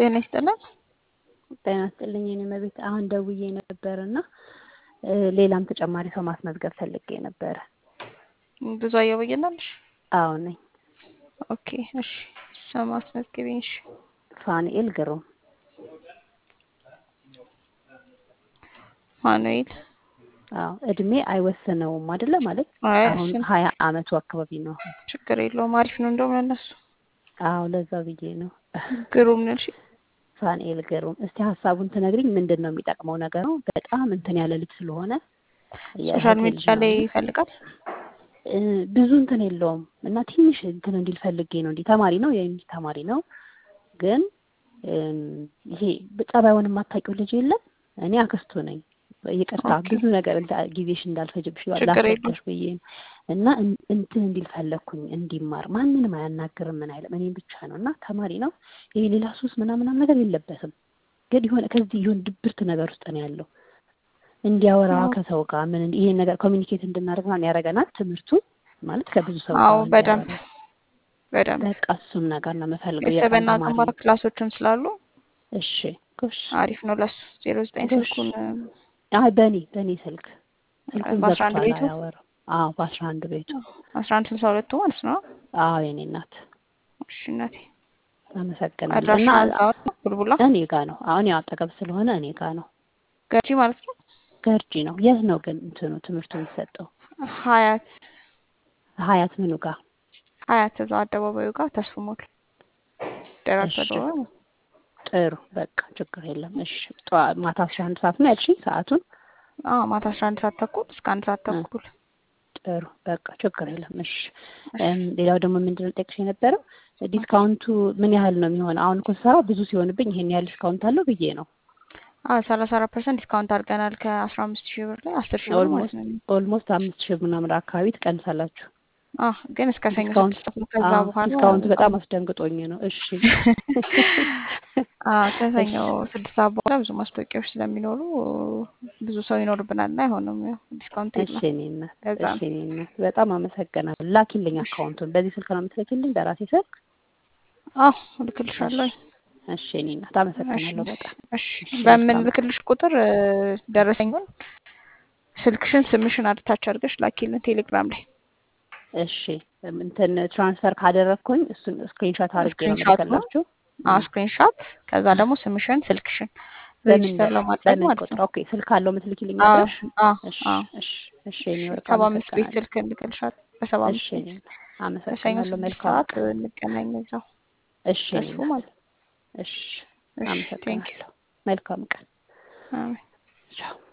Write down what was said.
ጤና ይስጥልን። ጤና ይስጥልኝ የኔ መቤት። አሁን ደውዬ ነበር እና ሌላም ተጨማሪ ሰው ማስመዝገብ ፈልጌ ነበረ። ብዙ አየበየናለሽ? አዎ ነኝ። ኦኬ እሺ፣ ሰው ማስመዝገቢኝ። እሺ፣ ፋኑኤል ግሩም። ማኑኤል አዎ እድሜ አይወስነውም አይደለ? ማለት አይ አሁን እሱን ሀያ አመቱ አካባቢ ነው። ችግር የለውም። አሪፍ ነው እንደውም ለነሱ አዎ ለዛ ብዬ ነው። ግሩም ነው። እሺ ፋኑኤል ግሩም። እስቲ ሀሳቡን ትነግሪኝ። ምንድን ነው የሚጠቅመው ነገር ነው? በጣም እንትን ያለ ልጅ ስለሆነ ሶሻል የእህቴ ልጅ ሚዲያ ነው ላይ እና ይፈልጋል። እ ብዙ እንትን የለውም እና ትንሽ እንትን እንዲል ፈልጌ ነው። እንዲህ ተማሪ ነው የዩኒቨርሲቲ ተማሪ ነው ግን እም፣ ይሄ ጸባዩን የማታውቂው ልጅ የለም። እኔ አክስቱ ነኝ። ይቅርታ ኦኬ ብዙ ነገር እንዳ- ጊዜሽ እንዳልፈጅብሽ ችግር የለውም። ላስረዳሽ ብዬ ነው እና እን- እንትን እንዲል ፈለግኩኝ እንዲማር። ማንንም አያናግርም ምን አይልም፣ እኔም ብቻ ነው እና ተማሪ ነው። ይሄ ሌላ ሱስ ምናምናም ነገር የለበትም። ግን የሆነ ከዚህ የሆነ ድብርት ነገር ውስጥ ነው ያለው። እንዲያወራ አዎ ከሰው ጋር ምን እንዲ- ይሄን ነገር ኮሚኒኬት እንድናደርግ ምናምን ያደርገናል። ትምህርቱ ማለት ከብዙ ሰው አዎ ጋር በደንብ እንዲያወራ በደንብ በቃ እሱን ነገር ነው የምፈልገው። የቀን የሰበና ተማሪ ግንባር ነው። ክላሶችም ስላሉ እሺ ጎሽ አሪፍ ነው ለሱ። ዜሮ ዘጠኝ ጎሽ። ስልኩን አይ በእኔ በእኔ ስልክ ስልኩን በአስራ አንድ ዘግቷል፣ ቤቱ አያወራም። አዎ በአስራ አንድ ቤቱ አስራ አንድ ስልሳ ሁለቱ ማለት ነው። አዎ የኔ እናት እሺ እናቴ አመሰግናለሁ። አድራሻ እና እዛው ነው ቡልቡላ እኔ ጋ ነው አሁን ያው አጠገብ ስለሆነ እኔ ጋ ነው። ገርጂ ማለት ነው። ገርጂ ነው። የት ነው ግን እንትኑ ትምህርቱ የሚሰጠው? ሀያት ሀያት ምኑ ጋር? ሀያት እዛው አደባባዩ ጋር ተስፉ ሞል ደራርቱ እሺ አደባባይ ነው። ጥሩ በቃ ችግር የለም። እሺ ጠዋ- ማታ አስራ አንድ ሰዓት ነው ያልሽኝ ሰዓቱን? አዎ ማታ አስራ አንድ ሰዓት ተኩል እስከ አንድ ሰዓት እ ተኩል። ጥሩ በቃ ችግር የለም። እሺ እሺ እም፣ ሌላው ደግሞ ምንድን ነው ጠቅሽ የነበረው ዲስካውንቱ ምን ያህል ነው የሚሆነው? አሁን እኮ ስሰራ ብዙ ሲሆንብኝ ይሄን ያህል ዲስካውንት አለው ብዬ ነው። አዎ ሰላሳ አራት ፐርሰንት ዲስካውንት አድርገናል ከአስራ አምስት ሺህ ብር ላይ አስር ሺህ ብር ማለት ኦልሞስት ነው። ኦልሞስት አምስት ሺህ ምናምን አካባቢ ትቀንሳላችሁ። አዎ ግን እስከ ሰኞ ዲስካውንት ስድስት ነው። ከዛ አዎ በኋላ ዲስካውንቱ በጣም በጣም አስደንግጦኝ ነው። እሺ አዎ እሺ ከሰኞ ስድስት ሰዓት በኋላ ብዙ ማስታወቂያዎች ስለሚኖሩ ብዙ ሰው ይኖርብናል እና አይሆንም። ያው ዲስካውንት እሺ የለም። እኔ እናት ለዛ እሺ ነው። እኔ እናት በጣም አመሰግናለሁ። ላኪልኝ እሺ አካውንቱን። በዚህ ስልክ ነው የምትልኪልኝ? በራሴ ስልክ? አዎ እሺ እልክልሻለሁ። እሺ እኔ እናት እሺ አመሰግናለሁ በጣም እሺ እሺ በምን መልካም ልክልሽ ቁጥር እ፣ ደረሰኙን ስልክሽን ስምሽን አድታች አድርገሽ ላኪልን ቴሌግራም ላይ እሺ እንትን ትራንስፈር ካደረግኩኝ እሱን ስክሪንሾት አድርጌ ነው ስክሪንሻቱ የምልክላችሁ። አዎ እ ስክሪንሻት ከዛ ደግሞ ስምሽን ስልክሽን በምን ሬጂስተር በ- ለማድረግ በምን ማለት ቁጥር? ነው። ኦኬ ስልክ አለው የምትልኪልኝ አዎ አለሽ? አዎ እሺ አዎ እሺ እሺ እሺ የኔ ወርቅ ሰባ አምስት ቤት አመሰግናለሁ። ስልክ እንልክልሻል። በሰባ እሺ አምስት ቤት እኔ ከሰኞ አመሰግናለሁ። ስድስት መልካም ሰዓት ቀን። እንገናኝ እዛው እሺ እኔ ተስፉ እናት ማለት እሺ እሺ ቴንክ ዩ አመሰግናለሁ። መልካም ቀን። አሜን። ቻው